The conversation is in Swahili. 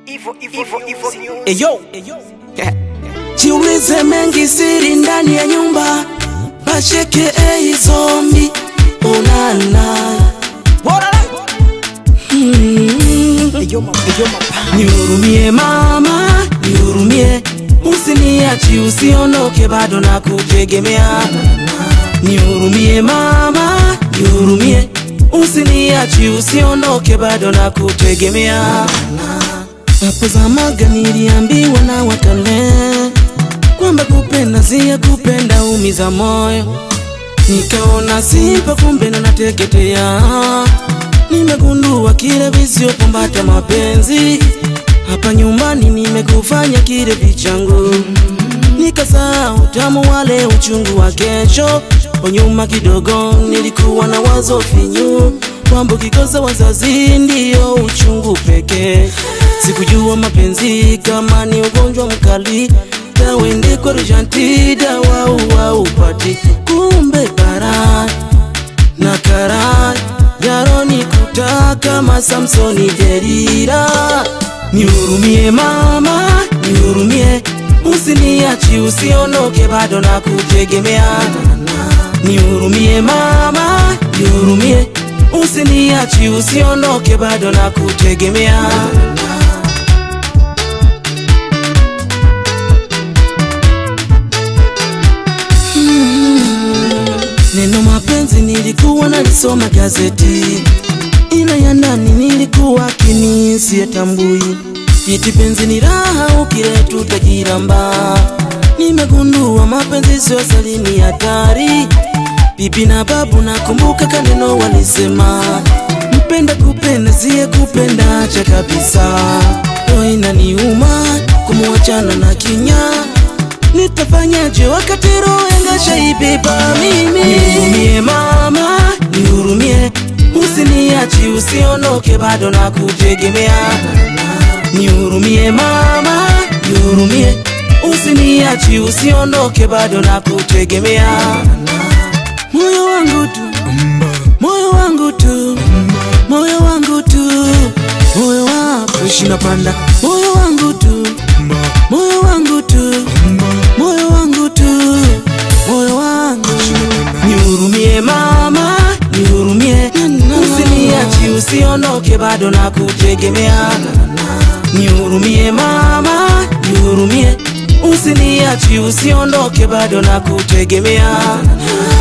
Eyo, Jiulize mengi siri ndani ya nyumba, basheke ei zombi onana Nihurumie mama, nihurumie, usiniachi usiondoke, bado na kutegemea. Nihurumie mama, nihurumie, usiniachi usiondoke, bado na kutegemea. Hapo zamaga niliambiwa na wakale kwamba kupenda siya kupenda umiza moyo, nikaona sipa, kumbe ndo nateketea. Nimegundua kile visiopombata mapenzi hapa nyumbani, nimekufanya kile vichangu, nikasahau utamu wale uchungu wa kesho. Kwa nyuma kidogo nilikuwa na wazo finyu kwamba ukikosa wazazi ndiyo uchungu pekee. Sikujua mapenzi kama ni ugonjwa mkali, tawende kwa rushanti dawa uwa upati, kumbe bara na kara yaroni kuta kama Samsoni Delila. Nihurumie mama, nihurumie, usiniachi usiondoke, bado na kutegemea. Nihurumie mama, nihurumie, usiniachi usiondoke, bado na kutegemea. Neno mapenzi nilikuwa nalisoma gazeti, ila ya ndani nilikuwa kini siyatambui. Eti penzi ni raha ukiletu utajiramba. Nimegundua mapenzi sio asali, ni hatari. Bibi na babu nakumbuka kaneno walisema, mpenda kupenda siye kupenda acha kabisa. Roho inaniuma kumuachana na kinya Nitafanyaje wakati roho yangashaibeba mimi? Nihurumie mama, nihurumie, usiniachi usiondoke, bado na kutegemea. Nihurumie mama, nihurumie, usiniachi usiondoke, bado na kutegemea. Moyo wangu tu, moyo wangu tu, moyo wangu tu, moyo wako shinapanda, moyo wangu tu, moyo wangu tu moyo wangu tu, moyo wangu. Nihurumie mama, nihurumie, usiniachi usiondoke, bado na kutegemea. Nihurumie mama, nihurumie, usiniachi usiondoke, bado na kutegemea.